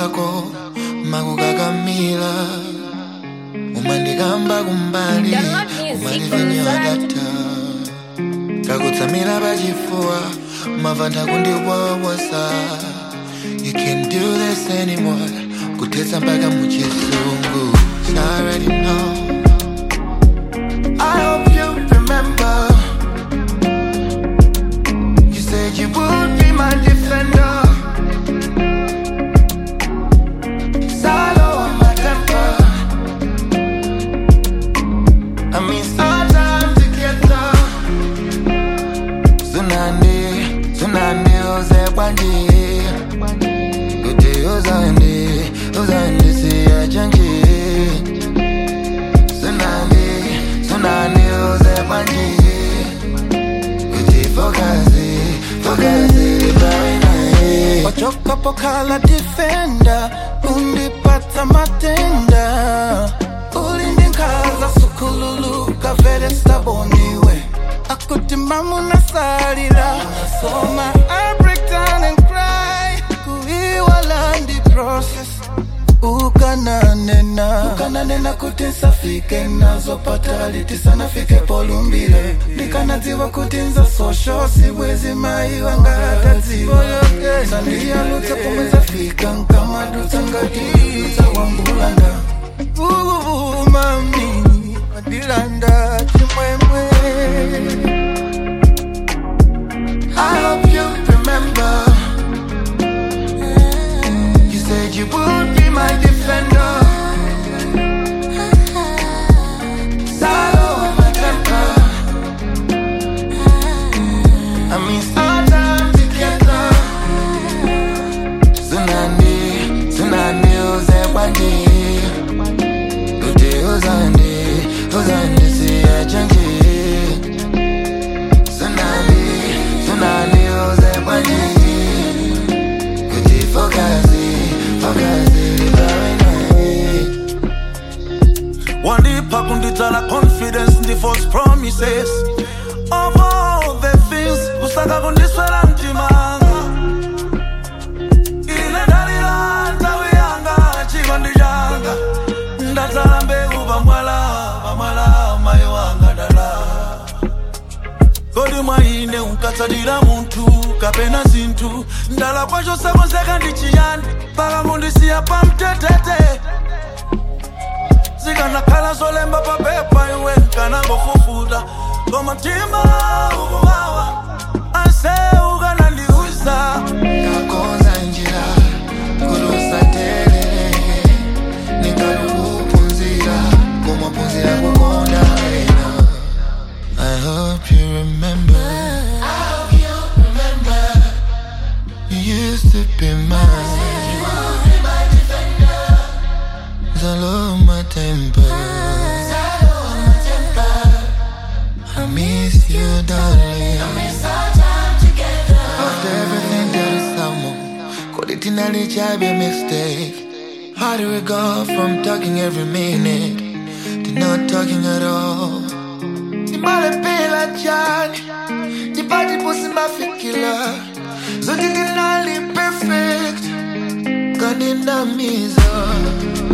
zako makukakamila umandikamba kumbali Download music on umandivanyadata kakutsamira pachifuwa mavanda kundiwawosa you can't do this anymore kuthetsa mpaka muchizungu So I already know I hope you remember You said you would be my defender Salo on my temper I mean sometime together Tsunami, tsunami uze kwanji Kuti uzandi, uzandi siya chanji Tsunami, tsunami uze kwanji Kuti fokazi, fokazi libawe nae wachoka pokala defender undipata matenda ulindinkaza sukululu kavele staboniwe akutimamu nasalira soma I break down and cry kuiwala ndi process ukananena ukananena kuti nsafike nazopata litisanafike polumbile ndikanadziwa kuti nza sosho sibwezi mai wangatadziwa sandiyalutsa pomwe zafika nkamadutsa ngatidutsa wambulanda uvumami madilanda chimwemwe I hope you remember You said you would be my defender Salo on my temper I mean sometime together Tsunami, tsunami uze kwanji Kuti uzandi, uzandi siya chanji Tsunami, tsunami uze kwanji Kuti fokazi, fokazi libawe nae wandipa kunditsala confidence ndi false promises of all the things kusaka kundiswela mtimanga ine ndalila nthawi yanga chikondi changa ndatsala mbewu pamwala pamwala mayi wanga dala kodi mwa ine unkatsalira munthu kapena zinthu ndala kwacho sakonzeka ndi chiyani paka kundisiya pamtetete zikanakhala zolemba papepa iwe nkanangofufuta koma mtima ukuwawa anse ukanandiuza Kakonza njira, kurusa telele Ningalukupunzira, kumapunzira kukonda wena I hope you remember I hope you remember You used to be mine Zalo my temper I miss you darling I miss our time together After everything that is someone Could it in be a mistake How do we go from talking every minute To not talking at all Nimalepela jani Nipati pusi mafikila Zote dinali perfect Kandinamiza